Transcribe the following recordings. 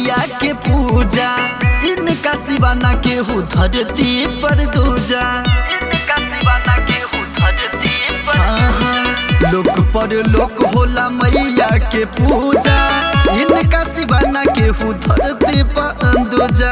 मैया के पूजा इनका सिवाना केहू धरती पर दूजा इनका सिवाना केहू धरती पर हाँ, हाँ। लोक पर लोक होला मैया के पूजा इनका सिवाना केहू धरती पर दूजा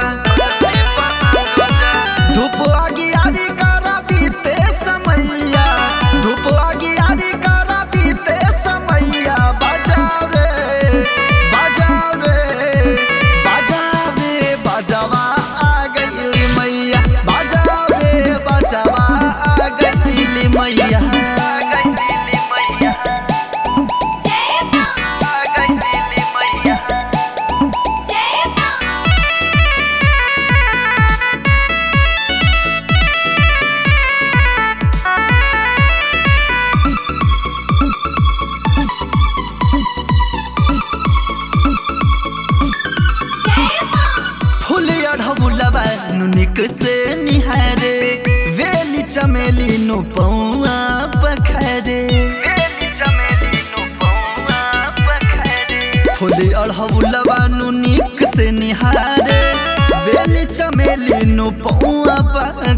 धूप आगी आरी करा बीते समैया धूप आगी आरी करा बीते समैया बजाओ रे बजाओ रे बजाओ रे बजावा आ गई मैया बजाओ रे बजावा आ गई मैया आ गई मैया आ गई मैया फूल अढ़बुलबा नुनिक से निहारे वेली चमेली नु पौआ पखरे वेली चमेली नु पौआ पखरे फूल अढ़बुलबा नुनिक से निहारे वेली चमेली नु पौआ पखरे